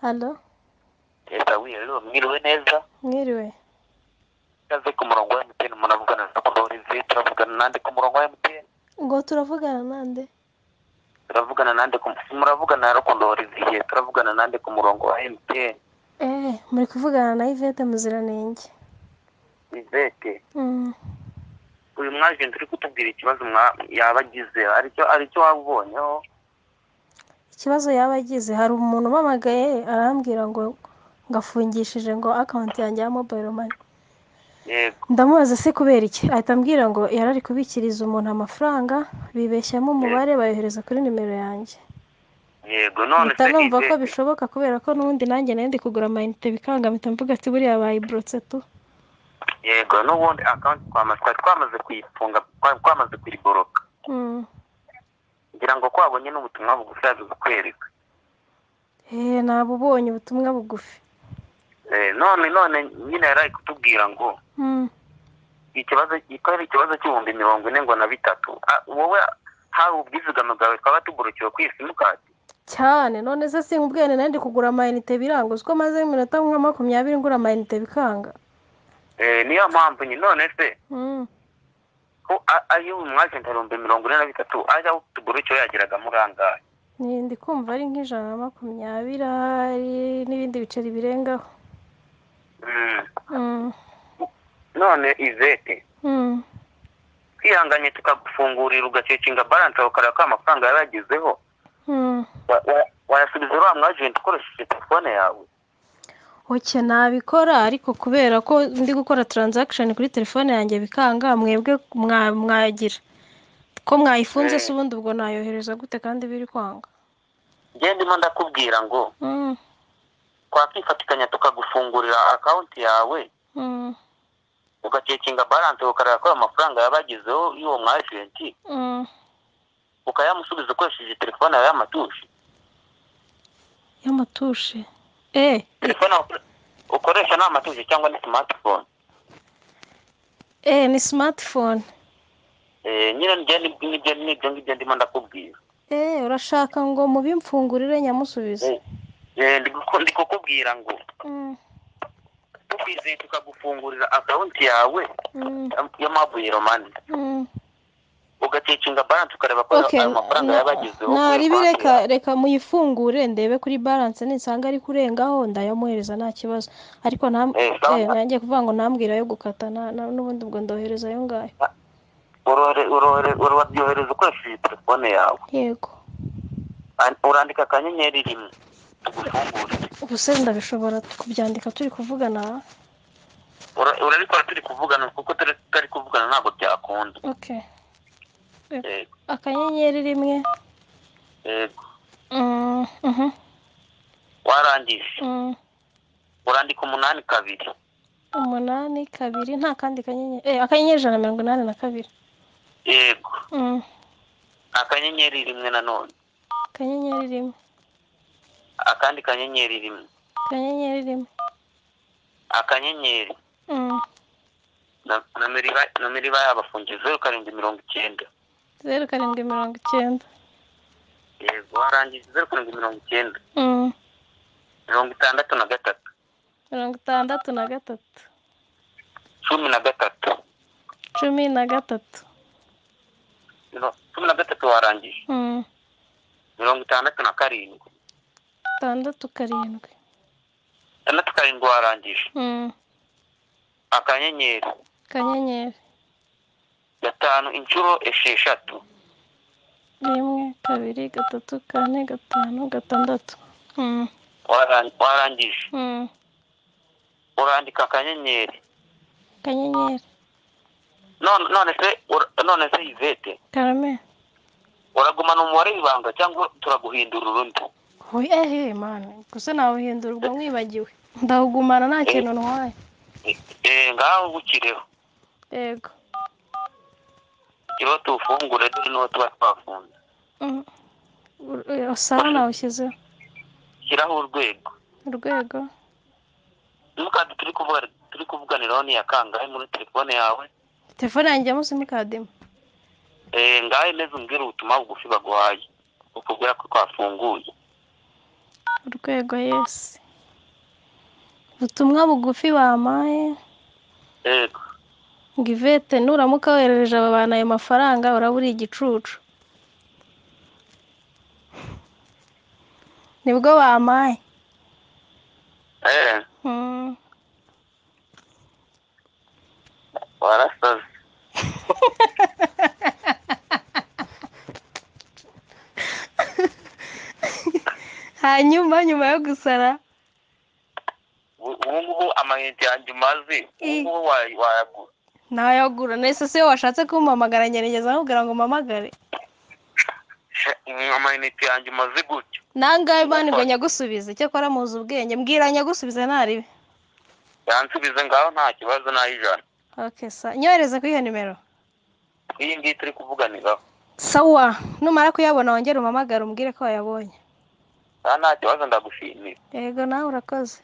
halo ese wiyerewe mwiriwe neza mwiriwe ikaze ku murongo wa emutiyeni muravugana na karorinze turavugana nande ku murongo wa emutiyeni ngo turavugana nande turavugana nande ku muravugana na rakondoriziye turavugana nande ku murongo wa emutiyeni eee muri kuvugana na ivete muziranenge ivete Mm. uyu mwajenti uri kutubwira ikibazo mwa- yaba agize hari icyo hari icyo waba ubonyeho ikibazo yaba agize hari umuntu umpamagaye arambwira ngo ngafungishije ngo akawunti yanjye ya mobayiro mani yego ndamubaza se kubera iki ahita ambwira ngo yari ari kubikiriza umuntu amafaranga bibeshyamo umubare bayohereza kuri nimero yanjye yego none mpita numva ko Ivete, bishoboka kubera ko n'ubundi nanjye nari ndi kugura amayinite bikanga mpita mvuga ati buriya bayiburutse tu yego n'ubundi akawunti twamaze twari twamaze kuyifunga twari twamaze kuyiboroka Mm. ngira ngo kwabonye n'ubutumwa bugufi yaje kukwereka Eh, naba ubonye ubutumwa bugufi Eh, none none nyine yari ari kutubwira ngo Mm. ikibazo ko ari ikibazo cy'ibihumbi mirongo ine ngo na bitatu Ah, wowe hari ubwizigame bwawe twaba tugurukiwe ku isimukadi cyane none se sinkubwiye nari ndi kugura amayinite biranga uzi ko maze iminota nka makumyabiri ngura amayinite bikanga niyo mpamvu nyine none se Mm. ko a- ari umwajenti ibihumbi mirongo ine na bitatu ajya aho tugurukiwe yageraga muri angahe Ni- ndi kumva ari nk'ijana na makumyabiri ahari n'ibindi biceri birengaho Mm. Mm. none izete Mm. twihanganye tukagufungurira ugacekinga baranse aho ukareba ko amafaranga yaba yagezeho Mm. wa- wa- wayasubiza uriya mwajenti ukoresheje telefone yawe oke nabikora ariko kubera ko ndi gukora taranzakishoni kuri telefone yanjye bikanga mwebwe mwa- mwagira ko mwayifunze se ubundi ubwo nayohereza gute kandi biri kwanga njye ndimo ndakubwira ngo Mm. twakwifatikanya tukagufungurira akawunti yawe Mm. ugacekinga baranse ukareba ko amafaranga yaba yagezeho y'uwo mwajenti Mm. ukayamusubiza ukoresheje telefone yawe y'amatushi y'amatushe eh telefone ukore- ukoresha ni amatushi cyangwa ni smartphone eh ni smartphone Eh, nyine njye ni- nibyo nibyo ngibyo ndimo ndakubwira eh urashaka ngo mubimfungurire nyamusubize Eh, eh, ndi guku- ndi kukubwira ngo Mm. tukwizeye tukagufungurira akawunti yawe Mm. ya mobile money Mm. ugacekinga baranse ukareba ko Okay, ayo mafaranga na- yaba yagezeho nari kuri konti bireka yawe. reka muyifungure ndebe kuri balance nisanga ari kurengaho ndayamuhereza nta kibazo ariko nta Eh, sawa. eh, nanjye kuvuga ngo ntambwira yo gukata na- na- n'ubundi ubwo ndohereza ayo ngayo Urore- urore- urabyohereza ukoresheje telefone yawe yego An- urandika akanyenyeri rimwe tugufungurire ubuse ndabishobora kubyandika turi kuvugana Ura- urabikora turi kuvugana kuko turi tutari kuvugana ntabwo byakunda okay yego akanyenyeri rimwe yego Mm, mhm, warangije mm. urandika umunani kabiri umunani kabiri nta kandi kanyenyeri eh, akanyenyeri ijana na mirongo inani na kabiri yego Mm, akanyenyeri rimwe nanone akanyenyeri rimwe akandi kanyenyeri rimwe akanyenyeri rimwe akanyenyeri Mm, na- nomero iba- nomero iba yabafungiye zeru karindwi mirongo icyenda zeru karindwi mirongo icyenda yego warangije zeru karindwi mirongo icyenda Mm. mirongo itandatu na gatatu mirongo itandatu na gatatu cumi na gatatu cumi na gatatu Miro- cumi na gatatu warangije Mm, mirongo itandatu na karindwi itandatu karindwi itandatu karindwi warangije Mm, akanyenyeri akanyenyeri gatanu inshuro esheshatu rimwe kabiri gatatu kane gatanu gatandatu Mm, Waran- warangije mm, urandika akanyenyeri akanyenyeri none none se ur- none se ivete karame uragumana umubare w'ibanga cyangwa turaguhindura urundi Oya, ehe mani gusa nawuhindura ubwo mwibagiwe ndawugumana nta kintu ntwaye Eh, eh, ngaho bukireho yego kireho tuwufungure dore n'uwo tuba twafunze Mm. Eh, sawa nawushyizeho shyiraho urwego urwego simukadi turi kuvuga turi kuvuganiraho ni iya kangahe muri telefone yawe telefone yanjye ya simukadi imwe Eh, ngaho meze umbwire ubutumwa bugufi baguhaye ukubwira ko twafunguye urwego yesi ubutumwa bugufi bampaye yego ngo ivete nuramuka woherereje aba bantu ayo mafaranga uraba uri igicucu nibwo bampaye eee Mm. warasaze hanyuma nyuma yo gusara ubu ubu ngubu amayinite yanjye umazi ubu Mm. ngubu wayi- wayagura ntayagura nese se iyo washatse kumpamagara ngerageza nkubwira ngo mpamagare Sha- mm, amayinite yanjye umaze gutyo nangahe mani ngo nyagusubize cyakora muzi ubwenge mbwira nyagusubize ntaribe yansubize ngaho nta kibazo n'ay'ijana okay sa nyohereze kuri iyo nimero iyi ngiyi turi kuvuganiraho sawa numara kuyabona wongere umpamagare umbwire ko wayabonye aha nta kibazo ndagushimira yego nawe urakoze